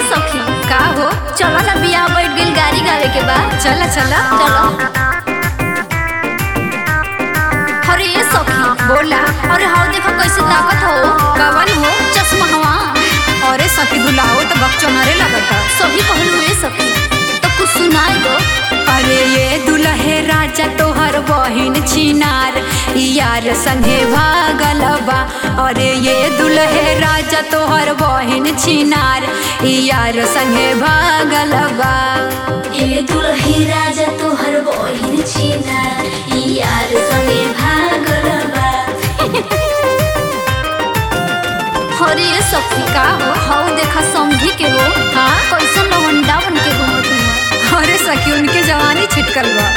सखी का हो चलो ना बियाह बैठ गेल गाड़ी गावे के बा चला चला चलो अरे ये सखी बोला अरे हाउ देखो कैसे ताकत हो कवन हो चश्मा हवा अरे सखी दुलाहो तो बकचोनरे लगता सभी कहलू ये सखी तो कुछ सुनाई दो अरे ये दुल्हे राजा तोहर बहिन छिनार यार संगे भागल बा अरे ये दुल्हे राजा तोहर बहिन छिनार यार संगे भागल बा ए दुलही राजा तोहर बहिन छिना ई यार संगे भागल बा अरे ये सखी का हो हाउ देखा समझी के हो हाँ कैसन लवंडा बन के घूमत हुआ अरे सखी उनके जवानी छिटकल बा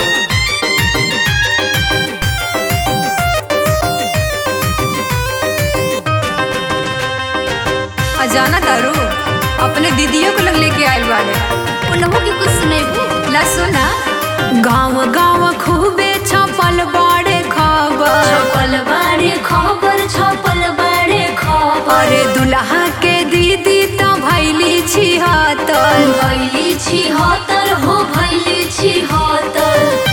अजाना तारू अपने दीदियों को लग लेके आयल बाड़े उनहु की कुछ सुनेबू ला सुना गाँव गाँव खूबे छपल बाड़े खबर छपल बाड़े खबर छपल बाड़े खबर अरे दुल्हा के दीदी तो भैली छिहत्तर भैली छी हतर हो भैली छी हतर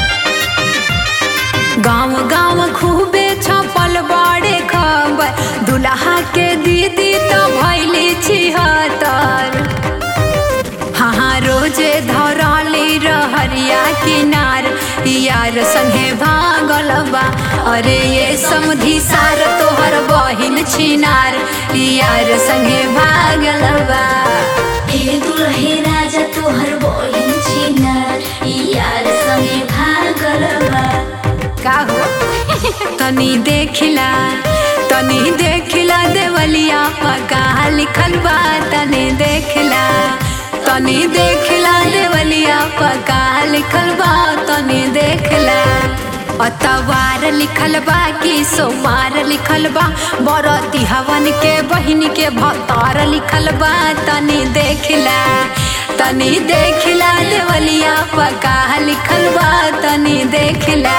गाँव गाँव खूबे छपल बाड़े खबर दुल्हा के दीदी तो भैली छिहत्तर हाँ हाँ रोजे धरली रहरिया किनार यार संगे भागल बा अरे ये समधी सार तोहर बहिन छिनार यार संगे भागल बा ए दुलहे राजा तोहर बहिन छिना ई यार संगे भागल बा का हो तनी देखिला तनी देखिला देवलिया पका लिखल बा तनी देखिला तनी देखिला देवलिया पका लिखल बा तनी देखिला अतवार लिखल बा कि सोमार लिखल बा बरती हवन के बहिन के भतार लिखल बा तनी देखिला तनी देखिला देवलिया पका लिखल बा तनी देखिला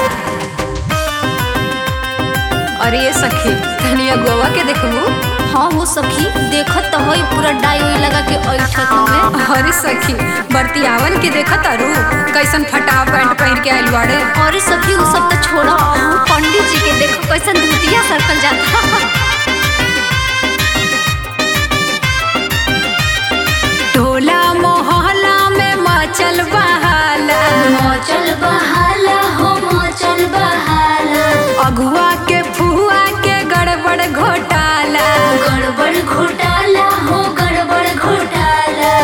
अरे ये सखी तनी गोवा के देखबू हाँ हो सखी देखत तो होई पूरा डाई उई लगा के ऐठत में अरे सखी बरतियावन के देखत अरू कैसन फटा पैंट पहन के आइल बाड़े और सखी उ सब तो छोड़ा उ पंडित जी के देखो कैसन धुतिया सरकल जाता टोला मोहल्ला में मचल बहाला मचल बहाला हो मचल बहाला अगुआ के फुआ के गड़बड़ घोटाला गड़बड़ घोटाला हो गड़बड़ घोटाला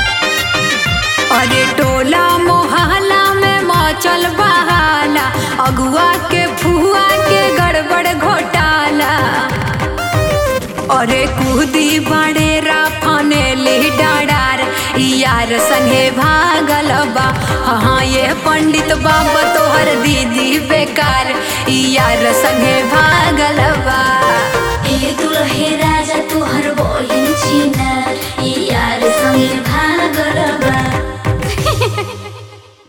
अरे टोला मोहल्ला में मचल बहाला अगुआ के फुआ के गड़बड़ घोटाला अरे कूदी बड़े राफाने ली डाडार यार संगे भागल बा हाँ ये पंडित बाबा तोहर दीदी बेकार यार संगे भाग